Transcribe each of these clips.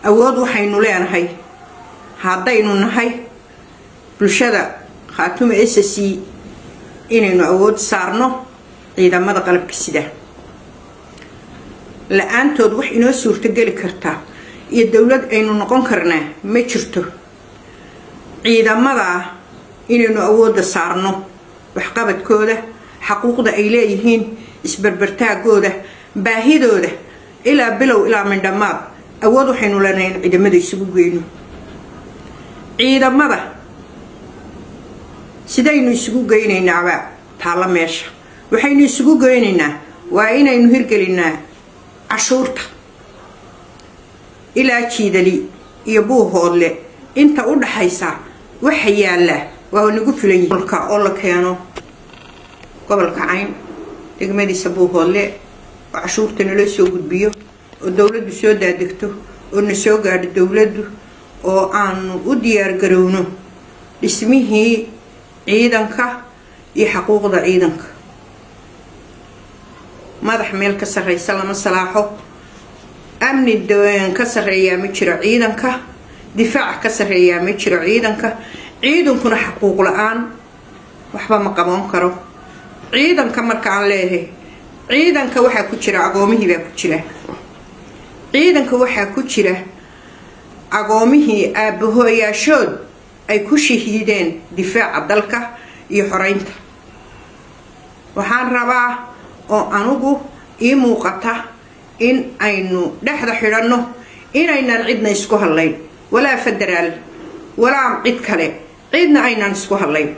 awood waxaynu leenahay haddaynu nahay bulshada khaatume s c inaynu awood saarno ciidamada qalabka sida la-aantood wax inoo suurtogeli kartaa iyo dowlad aynu noqon karnaa ma jirto ciidamada inaynu awoodda saarno waxqabadkooda xaquuqda ay leeyihiin isbarbartaagooda baahidooda ilaa bilow ilaa mindhamaad awood waxaynu leenahay in ciidamada isugu geyno ciidamada sidaynu isugu geynaynaaba taalla meesha waxaynu isugu geynaynaa waa inaynu hirgelinaa cashuurta ilaa jiidali iyo buuhoodle inta u dhaxaysa waxa yaallaa waa nagu filan yihiin oo la keeno gobolka cayn degmadiisa buuhoodle oo cashuurta nala soo gudbiyo oo dowladdu soo daadegto oo na soo gaadho dowladdu oo aanu u diyaargarowno dhismihii ciidanka iyo xaquuqda ciidanka madax meel ka sarreysa lama salaaxo amni ka sarreeyaa ma jiro ciidanka difaac ka sarreeyaa ma jiro ciidanka ciidankuna xaquuq la-aan waxba ma qaban karo ciidanka markaan leeyahay ciidanka waxaa ku jira agoomihii baa ku jira ciidanka waxaa ku jira agoomihii aabahooyaashood ay ku shahiideen difaaca dalka iyo xoreynta waxaan rabaa oo anugu ii muuqata in aynu dhexda xidhanno inaynan cidna isku hadlayn walaa federaal walaa cid kale cidna aynan isku hadlayn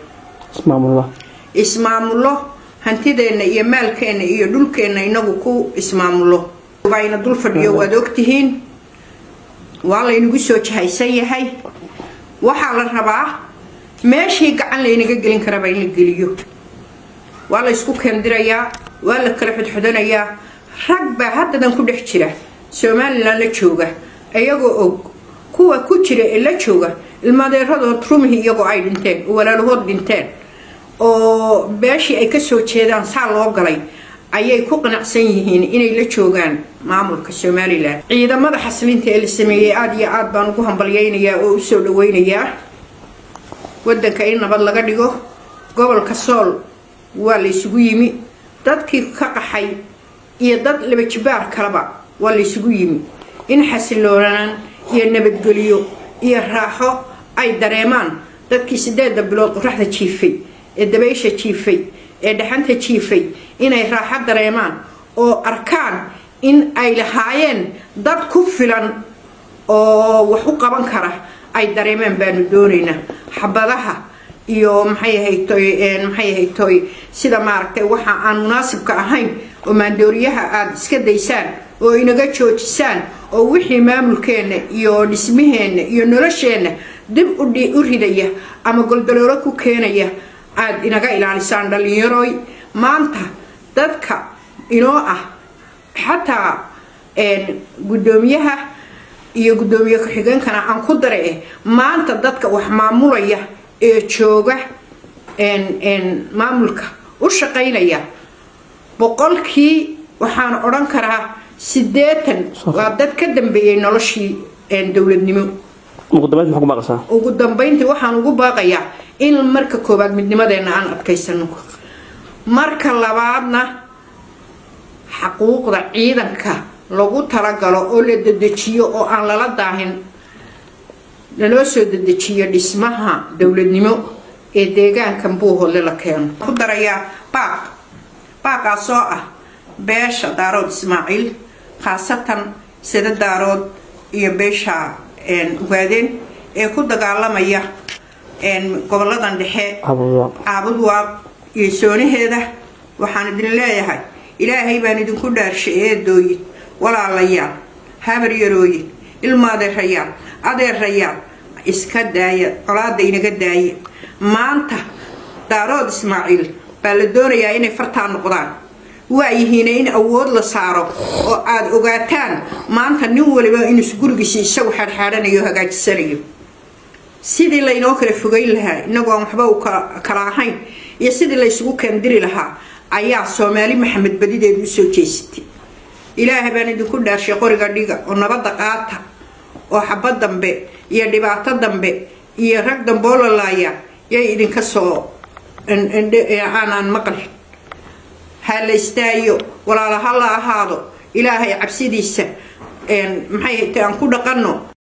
ismaamullo hantideenna iyo maalkeenna iyo dhulkeenna inagu ku ismaamullo bayna dul fadhiyo waad ogtihiin waa laynagu soo jahaysan yahay waxaa la rabaa meeshii gacan laynaga gelin karaba in la geliyo waa la ysku keendirayaa waa la kala xodxodanayaa rag baa haddadan ku dhex jira somalilan la jooga iyagoo og kuwa ku jira ee la jooga ilmadeeradood rumihii iyagoo ay dhinteen oo walaalahood dhinteen oo beeshii ay kasoo jeedaan saa loo galay ayay ku qanacsan yihiin inay la joogaan maamulka somalilan ciidamada xaslinta ee la sameeyey aada iyo aada baan ugu hambalyeynayaa oo usoo dhaweynayaa wadanka in nabad laga dhigo gobolka sool waa la isugu yimi dadkii ka qaxay iyo dad labajibaar kaleba waa la isugu yimi in xasiloonaan iyo nabadgeliyo iyo raaxo ay dareemaan dadkii sideeda bilood qoraxda jiifay ee dabaysha jiifay ee dhaxanta jiifay inay raaxo dareemaan oo arkaan in ay lahaayeen dad ku filan oo wax u qaban kara ay dareemeen baanu doonaynaa xabadaha iyo maxay ahaytoy maxay ahaytoy sida maaragtay waxa aan munaasibka ahayn oo maandooriyaha aada iska daysaan oo inaga joojisaan oo wixii maamulkeenna iyo dhismaheenna iyo nolosheenna dib u ridaya ama goldaloolo ku keenaya aada inaga ilaalisaan dhallinyaroy maanta dadka inoo ah xataa guddoomiyaha iyo guddoomiye ku-xigeenkana aan ku dara eh maanta dadka wax maamulaya ee jooga maamulka u shaqaynaya boqolkii waxaan odhan karaa sideetan waa dad ka dambeeyay noloshii dowladnimo ugu dambeyntii waxaan ugu baaqayaa in marka koowaad midnimadeena aan adkaysano marka labaadna xaquuqda ciidanka lagu talagalo oo la dedejiyo oo aan lala daahin laloo soo dedejiyo dhismaha dowladnimo ee deegaankan buuhoodle la keeno ku darayaa baaq baaqaasoo ah beesha daarood ismaaciil khaasatan sida daarood iyo beesha ugaadeen ee ku dagaalamaya goboladan dhexe caabud waaq iyo soonaheeda waxaan idin leeyahay ilaahay baan idinku dhaarshay eedooyin walaalayaal habar yarooyin ilmaadeerayaal adeerayaal iska daaya colaada inaga daaya maanta daarood ismaaciil baa la doonayaa inay fartaa noqdaan waayihiina in awood la saaro oo aada ogaataan maanta nin waliba inuus gurigiisi isagu xaadxaadhanayo o hagaajisanayo sidii laynoo kala fogeyn lahaa inagoo aan waxba u kala ahayn iyo sidii laysugu keendiri lahaa ayaa soomaali maxamed badideedu usoo jeesatay ilaaha baan idinku dhaarshay qoriga dhiga oo nabadda qaata oo xabad dambe iyo dhibaato dambe iyo rag damboo lalaaya yay idinka soo aanaan maqal ha la istaayo walaala ha la ahaado ilaahay cabsidiisa maxay haytay aan ku dhaqanno